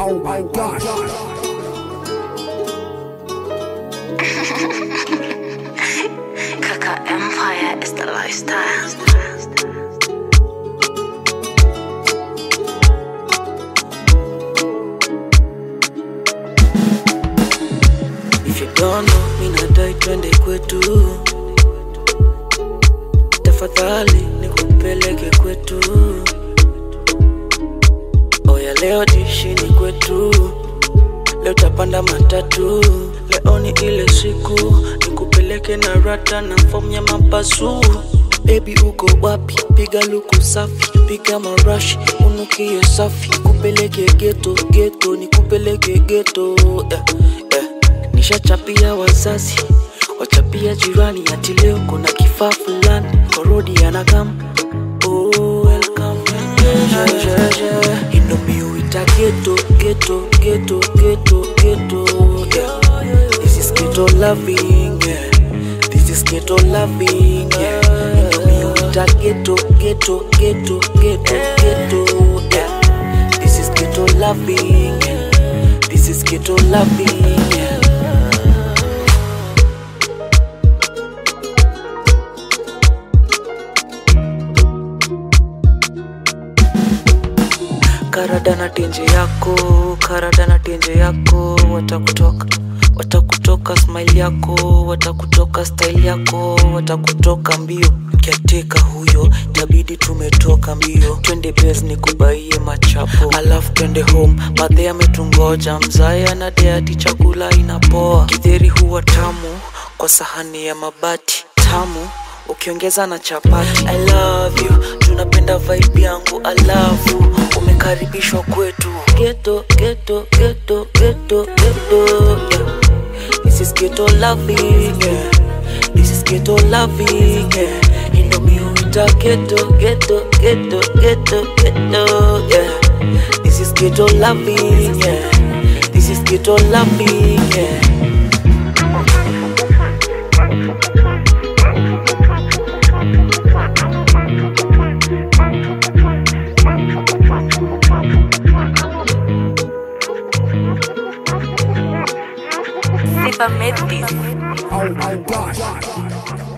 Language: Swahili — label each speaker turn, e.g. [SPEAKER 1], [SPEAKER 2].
[SPEAKER 1] Oh my gosh.
[SPEAKER 2] Kaka Empire is the lifestyle.
[SPEAKER 3] If you don't know, mi nadai twende kwetu, tafadhali nikupeleke kwetu. Oya, leo dishini kwetu, leo tapanda matatu. Leo ni ile siku nikupeleke na rata na fomu ya mapasu. Baby uko wapi? Piga luku safi, piga marashi, unukie safi, kupeleke geto geto, nikupeleke geto eh, eh. Nishachapia wazazi, wachapia jirani, ati leo kuna kifaa fulani, korodi anakam Oh, welcome. Yeah, yeah, yeah. You know me, uita ghetto, ghetto, ghetto, ghetto, ghetto, yeah. This is ghetto loving, yeah. This is ghetto loving, yeah. You know me, uita ghetto, ghetto, ghetto, ghetto, ghetto, yeah. This is ghetto loving, yeah. This is ghetto loving, yeah. Karada na tenje yako, karada na tenje yako, watakutoka watakutoka smile yako, watakutoka style yako, watakutoka mbio. Kiateka huyo, tabidi tumetoka mbio, twende base ni kubaie machapo, alafu twende home. Madhe ametungoja, mzaya na deati, chakula inapoa. Githeri huwa tamu kwa sahani ya mabati, tamu ukiongeza na chapati. I love you, tunapenda vibe yangu, alafu umekaribishwa kwetu. Ghetto, ghetto, ghetto, ghetto, ghetto, yeah. This is ghetto loving, yeah. This is ghetto loving, yeah. You know me, uita ghetto, ghetto, ghetto, ghetto, ghetto, yeah. This is ghetto loving, yeah. This is ghetto loving, yeah.
[SPEAKER 2] Sipa made this.
[SPEAKER 1] Oh my gosh.